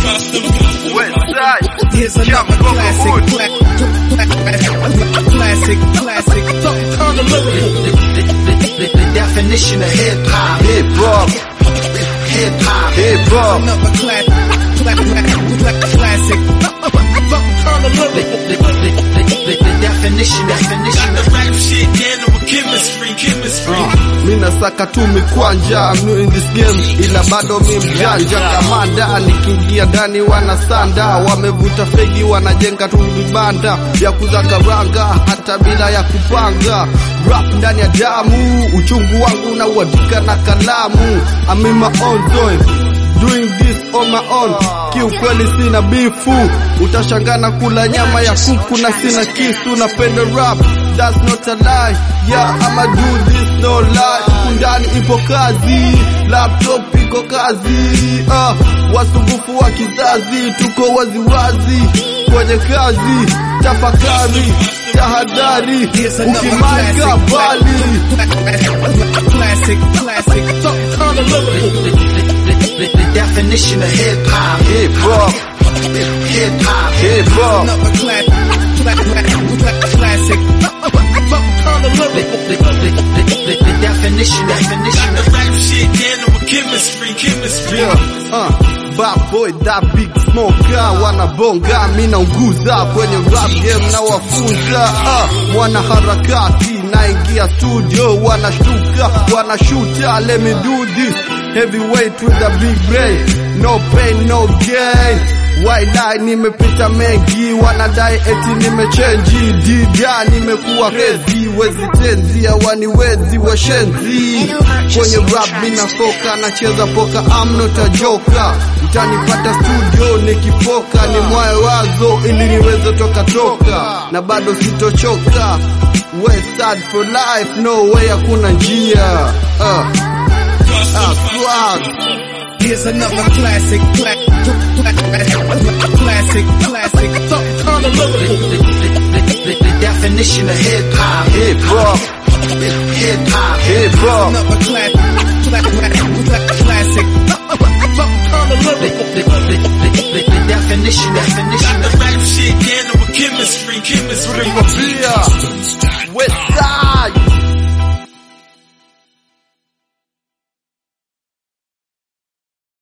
Westside, Here's another Jump, go, classic, go, cla- cla- classic, classic. Turn the lyrical. The, the definition of hip hop, hip hop, hip hop. hip hop. Another cla- cla- cla- cla- classic. Turn the lyrical. The, the, the, the, the definition, definition of rap shit down with chemistry, chemistry. mi nasaka tu mikwanja I'm new in this game ila bado mi mjanja kamanda nikiingia ndani wanasanda wamevuta fegi wanajenga tu vibanda vya kuza karanga hata bila ya kupanga rap ndani ya damu uchungu wangu na uandika na kalamu I'm in my own zone doing this on my own kiukweli sina bifu utashangana kula nyama ya kuku na sina kisu napenda rap that's not a lie yeah I'ma do this no lie huku ndani ipo kazi laptop iko kazi ah, wasumbufu wa kizazi tuko waziwazi kwenye kazi tafakari tahadhari Here's another ukimaika classic, bali classic, classic. Turn the lyrical. the, the, the definition of hip hop, hip hop hip hop. hip hop Another cla- cla- cla- cla- classic. Turn the lyrical. The, the, the, the, the definition, definition The of rap shit down with chemistry, chemistry. Yeah, uh, bad boy that big smoker wanabonga mi naunguza kwenye rap game na wafunza uh, mwana harakati naingia studio wanashtuka wanashuta let me do this heavyweight with a big brain no pain no gain Waidai nimepita mengi, wanadai eti nimechenji, dida nimekuwa rezi, wezi tenzi, hawaniwezi washenzi. Kwenye rap minafoka, nacheza poka, I'm not a joker. Mtanipata studio nikifoka, ni mwae wazo ili niweze toka toka, na bado sitochoka. West side for life, no way, hakuna njia. Uh, uh, swag. Here's another classic, cla- cla- cla- classic, classic. Turn the lyrical. the, the, the, the definition of hip hop, Hip hop, hip hop. hip hop. Another cla- cla- cla- cla- classic. Turn the lyrical. The, the, the, the, the definition, definition The of rap shit down with chemistry, chemistry.